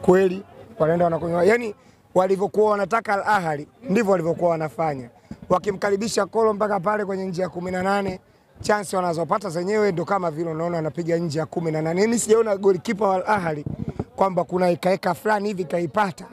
kweli wanaenda wanakunywa, yani walivyokuwa wanataka Al Ahly ndivyo walivyokuwa wanafanya, wakimkaribisha Kolo mpaka pale kwenye nje ya kumi na nane chansi wanazopata zenyewe ndo kama vile unaona wanapiga nje ya kumi na nane. Mimi sijaona golikipa wa Al Ahly kwamba kuna ikaeka fulani hivi kaipata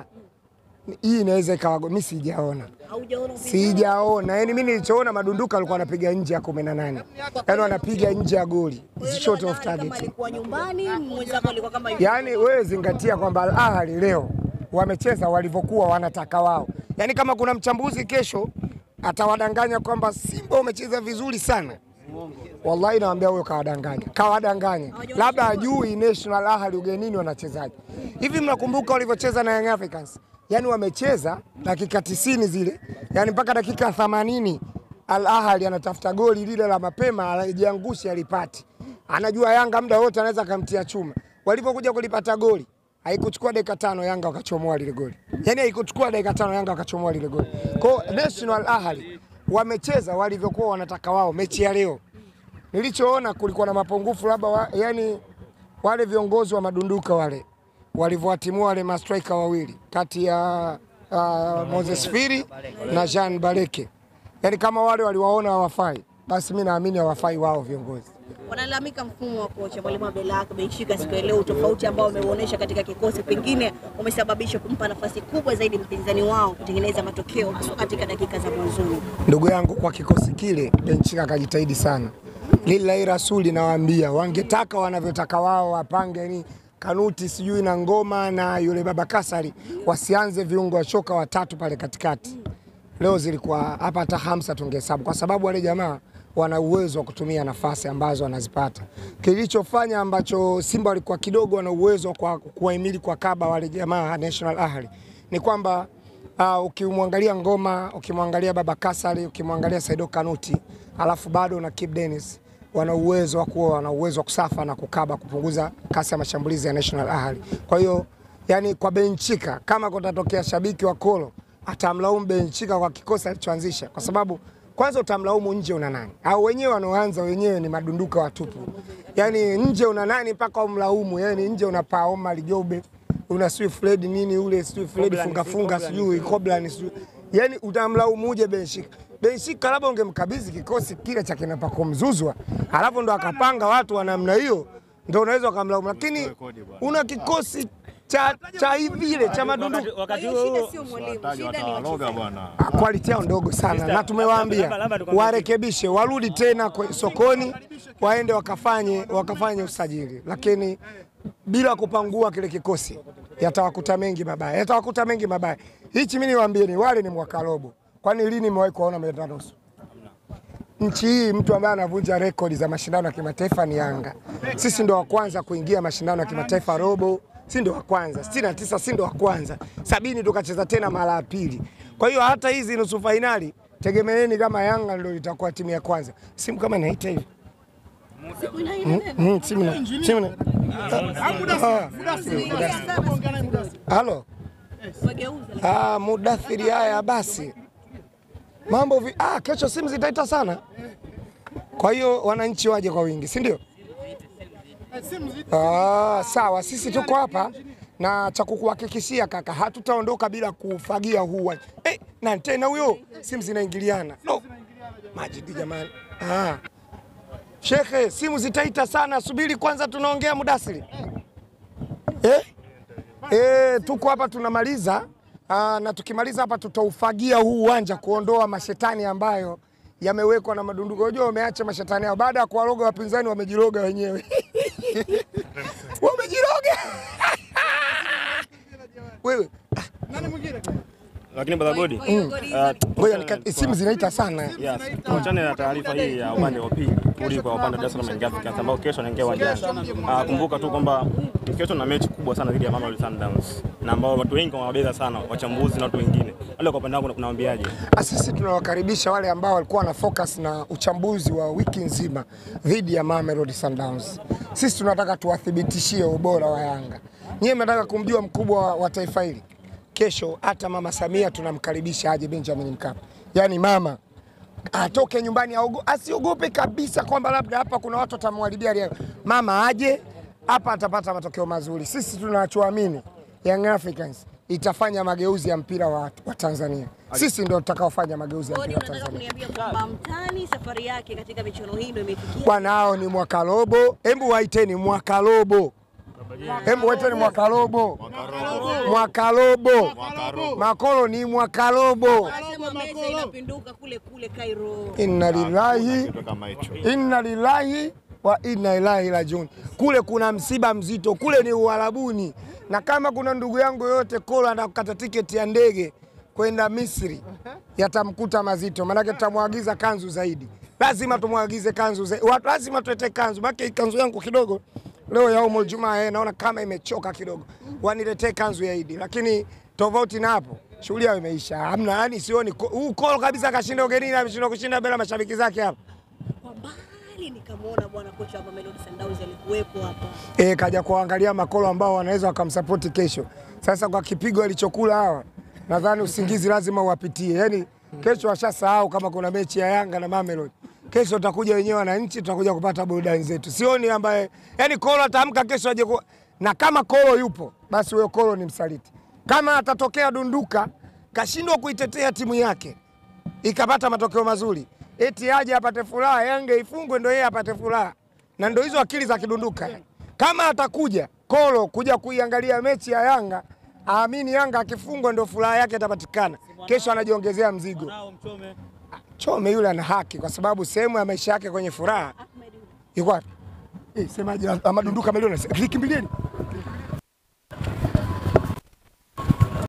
hii inaweza ikawa, mimi sijaona Haujaona upinzani? sijaona. Yani mimi nilichoona madunduka alikuwa anapiga nje ya kumi na nane, yani wanapiga nje ya goli Kwa hiyo short ile of Al Ahly kama target. alikuwa nyumbani, mwenzako alikuwa kama hivi. Yani wewe zingatia kwamba Al Ahly leo wamecheza walivyokuwa wanataka wao. Yani kama kuna mchambuzi kesho atawadanganya kwamba Simba umecheza vizuri sana, wallahi nawaambia huyo kawadanganya, kawadanganya, labda ajui National Ahli ugenini wanachezaje. Hivi mnakumbuka walivyocheza na Young Africans? Yani wamecheza dakika tisini zile, yani mpaka dakika themanini Al Ahli anatafuta goli lile la mapema, alijiangushi alipati, anajua Yanga muda wote anaweza akamtia chuma. Walipokuja kulipata goli haikuchukua dakika tano Yanga wakachomoa lile goli, yani haikuchukua dakika tano Yanga wakachomoa lile goli. Kwa hiyo National Ahli wamecheza walivyokuwa wanataka wao mechi ya leo nilichoona kulikuwa na mapungufu labda wa, yani wale viongozi wa madunduka wale walivyowatimua wale mastrika wawili kati ya uh, Moses Firi na Jean Baleke, yani kama wale waliwaona hawafai, basi mi naamini hawafai wao viongozi. Wanalalamika mfumo wa kocha Mwalimu Abdelhak Benshika siku ya leo, utofauti ambao umeuonesha katika kikosi pengine umesababisha kumpa nafasi kubwa zaidi mpinzani wao kutengeneza matokeo hasa katika dakika za mwanzoni. Ndugu yangu, kwa kikosi kile Benchika akajitahidi sana. Lillahi rasuli, nawaambia wangetaka wanavyotaka wao wapange ni Kanuti sijui na Ngoma na yule baba Kasari wasianze viungo wa shoka watatu pale katikati. Leo zilikuwa hapa hata hamsa tungehesabu, kwa sababu wale jamaa wana uwezo wa kutumia nafasi ambazo wanazipata. Kilichofanya ambacho Simba walikuwa kidogo wana uwezo kwa kuwahimili kwa kaba wale jamaa National Ahli ni kwamba Uh, ukimwangalia Ngoma, ukimwangalia Baba Kasari, ukimwangalia Saido Kanuti, alafu bado na Kip Dennis wana uwezo wa kuwa wana uwezo wa kusafa na kukaba kupunguza kasi ya mashambulizi ya National Ahli. Kwa hiyo yani, kwa Benchika kama kutatokea shabiki wa Kolo atamlaumu Benchika kwa kikosi alichoanzisha, kwa sababu kwanza utamlaumu nje una nani? Au wenyewe wanaoanza wenyewe ni madunduka watupu. Yani nje una nani mpaka umlaumu? Yani nje una Paoma Lijobe una sijui Fred nini ule sijui Fred funga funga sijui Koblan sijui yani utamlaumuje Benshika? Benshika labda ungemkabidhi kikosi kile cha kina Pako Mzuzwa, alafu ndo akapanga watu wa namna hiyo, ndo unaweza ukamlaumu, lakini una kikosi cha cha hivi ile cha madundu Kwa wakati hiyo huo shida huo sio mwalimu, Wataji shida ni watawaloga wachezaji. bwana. quality yao ndogo sana, Mister, na tumewaambia labda- labda tukwambie warekebishe, warudi tena kwe- sokoni, waende wakafanye wakafanye usajili, lakini bila kupangua kile kikosi yatawakuta mengi mabaya, yatawakuta mengi mabaya. Hichi mimi niwaambieni, wale ni mwaka robo. Kwani lini mmewahi kuona meta nusu? Nchi hii mtu ambaye anavunja rekodi za mashindano ya kimataifa ni Yanga. Sisi ndo wa kwanza kuingia mashindano ya kimataifa robo, si ndo wa kwanza. sitini na tisa si ndo wa kwanza, sabini tukacheza tena mara ya pili. Kwa hiyo hata hizi nusu fainali tegemeeni kama Yanga ndio itakuwa timu ya kwanza. Simu kama inaita hivi Siku inaenda tena. Mm, simu na simu na Ah, halo Wageuza. Ah, mudathiri. Haya basi, mambo vi... ah, kesho simu zitaita sana, kwa hiyo wananchi waje kwa wingi, si ndio? Ah, sawa, sisi tuko hapa na cha kukuhakikishia kaka, hatutaondoka bila kufagia huu uwanja. Eh, na tena huyo simu zinaingiliana. No. Majidi jamani. Ah. Shekhe, simu zitaita sana, subiri kwanza tunaongea mudasiri. Eh? Eh, tuko hapa tunamaliza. Aa, na tukimaliza hapa tutaufagia huu uwanja kuondoa mashetani ambayo yamewekwa na madunduko. Unajua wameacha mashetani yao baada ya kuwaroga wapinzani, wamejiroga wenyewe wamejiroga wewe. Lakini brother Godi, Kwa hiyo goli ah, Ngoja nika- simu zinaita sana. Yes. Tuachane na taarifa hii ya upande wa pili kurudi kwa upande wa Dar es Salaam Young Africans ambao kesho wanaingia uwanjani. Ah, kumbuka tu kwamba kesho na mechi kubwa sana dhidi ya Mamelodi Sundowns na ambao watu wengi wanawabeza sana, wachambuzi na watu wengine. Wale kwa upande wako kunawaambiaje? Ah, Sisi tunawakaribisha wale ambao walikuwa na focus na uchambuzi wa wiki nzima dhidi ya Mamelodi Sundowns. Sisi tunataka tuwathibitishie ubora wa Yanga. Nyie mnataka kumjua mkubwa wa, wa taifa hili. Kesho hata mama Samia tunamkaribisha aje Benjamin Mkapa, yaani mama atoke nyumbani aogo- asiogope kabisa kwamba labda hapa kuna watu watamharibia ria. Mama aje hapa atapata matokeo mazuri. Sisi tunachoamini Young Africans itafanya mageuzi ya mpira wa, wa Tanzania. Sisi ndio tutakaofanya mageuzi ya Kodi, mpira wa unataka Tanzania. kuniambia kwamba mtani safari yake katika michuano hii ndio imefikia Bwana, hao ni mwaka robo. Hebu waiteni mwaka robo, hebu waiteni mwaka robo, mwaka robo. Makolo ni mwaka robo. Anasema meza inapinduka kule kule Cairo. Inna lillahi Kitu kama hicho. inna lillahi wa inna ilaihi rajiun. Kule kuna msiba mzito, kule ni Uarabuni, na kama kuna ndugu yangu yoyote Kolo anakata tiketi ya ndege kwenda Misri, yatamkuta mazito, maanake tutamwagiza kanzu zaidi. Lazima tumwagize kanzu zaidi, Watu lazima tuete kanzu, maana hii kanzu yangu kidogo leo ya Umul Jumaa eh, naona kama imechoka kidogo, waniletee kanzu ya Idi, lakini tofauti na hapo shughuli yao imeisha, hamna yani, sioni ko- huu Kolo kabisa kashinda ugenini, ameshindwa kushinda bila mashabiki zake hapa. Kwa mbali nikamwona bwana kocha wa Mamelodi Sundowns alikuwepo hapa. e, kaja kuangalia makolo ambao wanaweza wakamsapoti kesho. Sasa kwa kipigo alichokula hawa, nadhani usingizi lazima uwapitie. Yani kesho washasahau kama kuna mechi ya Yanga na Mamelodi. Kesho tutakuja wenyewe wananchi, tutakuja kupata burudani zetu. Sioni ambaye yani Kolo ataamka kesho aje ku... na kama Kolo yupo basi huyo Kolo ni msaliti. Kama atatokea dunduka kashindwa kuitetea timu yake ikapata matokeo mazuri, eti aje apate furaha, Yanga ifungwe ndo yeye apate furaha, na ndo hizo akili za kidunduka. Kama atakuja Kolo kuja kuiangalia mechi ya Yanga, aamini Yanga akifungwa ndo furaha yake itapatikana. Kesho anajiongezea mzigo. Chome yule ana haki, kwa sababu sehemu ya maisha yake kwenye furaha Ahmed Ula. iko wapi? Eh, semaje? Amadunduka milioni, kimbilieni